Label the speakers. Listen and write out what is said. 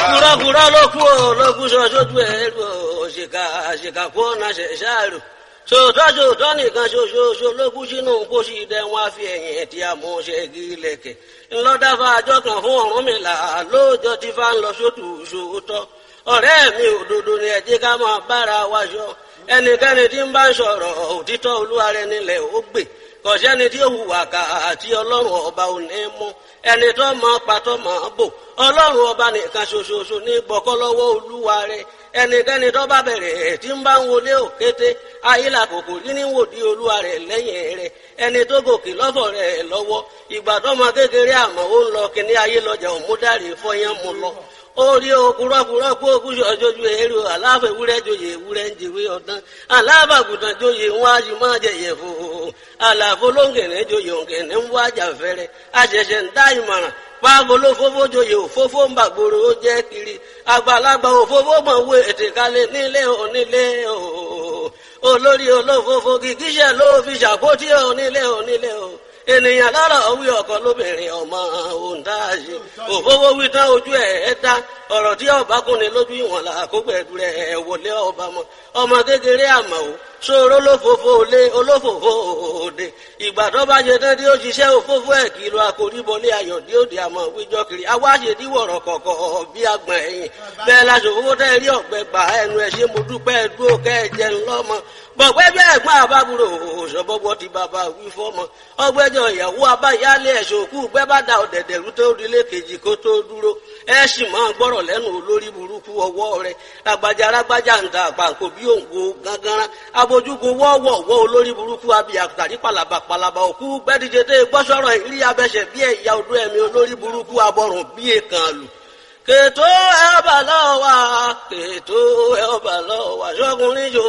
Speaker 1: kúrọ́kúrọ́ ló kú o ló kú sọ sójú ẹ̀ lò òṣìkà àṣìkà kú ọ̀nà ṣẹ̀ṣáàrò sòótọ́ sòótọ́ nìkan ṣoṣooṣo ló kú sínú pósí dẹ wọn á fi ẹ̀yìn ẹ̀tí àmúṣẹ́gi lẹ̀kẹ̀ ńlọ́dáfà àjọ kan fún Ọ̀rúnmìlà lóòjọ́ tí fá ń lọ sótù sòótọ́ ọ̀rẹ́ mi òdodo ni ẹ jẹ́ ká máa bára wa ṣọ ẹnikẹ́ni tí ń bá ń sọ̀rọ̀ òtítọ́ olúwa rẹ̀ nílẹ̀ ó gbè kọ̀sẹ́ni tí ó hùwà ká àti ọlọ́run ọba ò ní mú ẹni tó mọ pàtó mọ bò ọlọ́run ọba nìkan ṣoṣoṣo ní gbọ́kọ́ lọ́wọ́ olúwa rẹ̀ ẹnikẹ́ni tó bá bẹ̀rẹ̀ tí ń bá ń wọlé òkété ayílà kòkò rí ní wòdí olúwa rẹ̀ lẹ́yìn rẹ̀ ẹni tó gòkè lọ́fọ̀ rẹ̀ lọ́wọ́ ìgbà tó mọ kékeré àmọ́ ó ń lọ kíní ayé lọ́jà òmúdàrí fọyán mu lọ orí okùrọ́kùrọ́ kó okùsù ọjọ́jú èrò aláfẹ́ ewúrẹ́ joyè ewúrẹ́ ń jèwé ọ̀dán alábàgùtàn joyè wọn a sì máa jẹyẹ fò àlàfo lóńgẹ̀rẹ́ joyè òǹgẹ̀rẹ́ ń wá jàfẹ́rẹ́ àṣẹ̀ṣẹ̀ ń dá ìmọ̀ràn pàgolo fófó joyè òfófó ń bàgbòrò ó jẹ́ kiri àgbàlagbà òfófó mọ̀ wé ètè kalẹ̀ nílé onílé o olórí olófófó kìkíṣẹ́ ló fi ṣàkótí onílé onílé o ènìyàn lọ́rọ̀ wí ọkọ lóbìnrin ọmọ òǹdáàṣe òfófó wí tán ojú ẹ̀ ẹ́ dá ọ̀rọ̀ tí ọba kúnni lójú ìwọ̀n là kó gbẹ̀dú rẹ̀ wọlé ọba mọ́ ọmọ kékeré àmọ́ o ṣòro olófòfò lé olófòfò òde ìgbà tó bá ṣe tán tí ó ṣiṣẹ́ òfófó ẹ̀ kìlọ̀ àkóríbọlé ayọ̀ dí òde àmọ́ wíjọ́ kiri awáṣe díwọ̀rọ̀ kọ̀kọ̀ bí agbọ̀n ẹ̀yìn bẹ́ẹ̀ láṣọ òfófó tẹ́ rí ọ̀gbẹ́ gbà ẹnu ẹ̀ ṣe mo dúpẹ́ dúró kẹ́ ẹ jẹun lọ́mọ bọ̀gbẹ́ bí ẹ̀gbọ́n àbábúrò òṣọ́bọ́gbọ́ ti bàbá wí fọ́mọ ọgbẹ́jọ ìyàwó abáyálé ẹ̀ṣọ́ òkú gbẹ́ bá da ọ̀dẹ̀dẹ̀ rú tó rílé kejì kó tó dúró ẹ sì máa gbọ́rọ̀ lẹ́nu olórí burúkú ọwọ́ rẹ̀ ragbajà ragbajà ń ta àpàǹkò bí òǹgbò gángan abojúgun wọ́ọ̀wọ̀ wọ́ olórí burúkú abiyà tàrí palaba palaba òkú gbẹ́díje tẹ́ gbọ́sọ̀rọ̀ ìrí abẹ́sẹ̀ bí ẹ̀yà odó ẹ̀mí olórí burúkú abọ́rùn bí èkán lù kètò ẹ̀ ọba lọ́wọ́ kètò ẹ̀ ọba lọ́wọ́ ṣọ́kùnrin jò